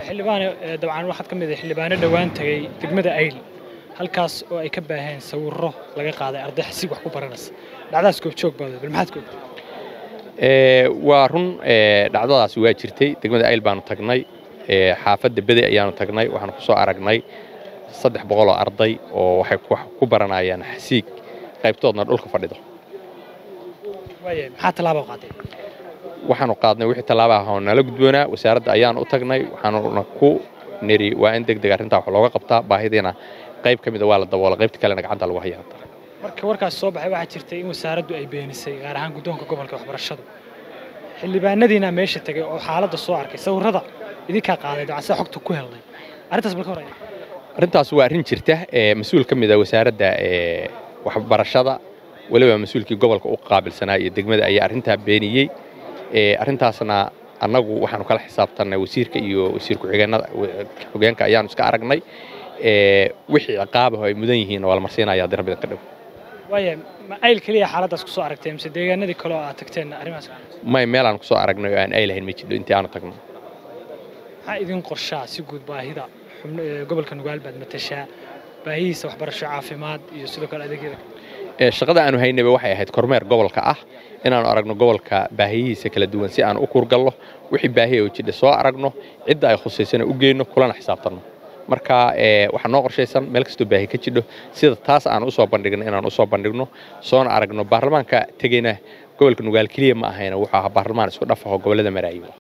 xildhibaane dabcan waxaad ka mid ah xildhibaano dhowaan tagay degmada ayl halkaas oo ay ka baaheen sawirro laga qaaday arday xasiig wax ku baranaysa dhacdaas goobjoog baad bal maxaad goobtay waa run dhacdadaasi waa jirtay degmada ayl baanu tagnay xaafadda bede ayaanu tagnay waxaanu ku soo aragnay saddex boqoloo arday oo waxay ku baranayaan xasiig qaybtoodna dhulka fadhido waaya maxaa tallaaba qaaday waxaanu qaadnay wixii tallaabaha oo nala gudboonaa wasaaradda ayaanu u tagnay waxaanuna ku niri waa in deg deg arrintaa wax looga qabtaa baahidiina qayb ka mida waa la daboola qaybta kalena gacanta lagu hayaa marka warkaas soo baxay waxaa jirtay in wasaaraddu ay beenisay gaar ahaan guddoonka gobolka waxbarashadu xildhibaanadiina meesha tegay oo xaaladda soo arkay sawirrada idinkaa qaaday dabcan sida xogta ku helnay arrintaas bal ka horaya arrintaas waa arrin jirta mas-uul ka mida wasaaradda waxbarashada weliba mas-uulkii gobolka u qaabilsanaa iyo degmada ayaa arrintaa beeniyey arrintaasna annagu waxaanu kala xisaabtannay wasiirka iyo wasiir ku-xigeenada xogeenka ayaanu iska aragnay wixii ciqaabaho ay mudan yihiin waa la marsiinaya haddii rabbidan ka dhow waaya ma ayl keliya xaaladdaas kusoo aragtay mise deegaanadii kale oo aad tagteen arrimahaas may meelaan kusoo aragnay oo aan aylahayn ma jidho intii aanu tagno maxaa idin qorshaa si guud baahida gobolka nugaal baad matashaa baahihiisa waxbarasho caafimaad iyo sidoo kale adeegyada shaqada aanu haynayba waxay ahayd kormeer gobolka ah inaanu aragno gobolka baahiyihiisa kala duwan si aan u kurgallo wixii baahiya oo jidha soo aragno cidda ay khusaysana u geyno kulana xisaabtanno marka waxaa noo qorshaysan meel kastoo baahi ka jidho sida taas aan usoo bandhigno inaan usoo bandhigno soona aragno baarlamaanka tegeyna gobolka nugaal keliya ma ahayna wuxuu ahaa baarlamaan isku dhafaho gobollada maraayiba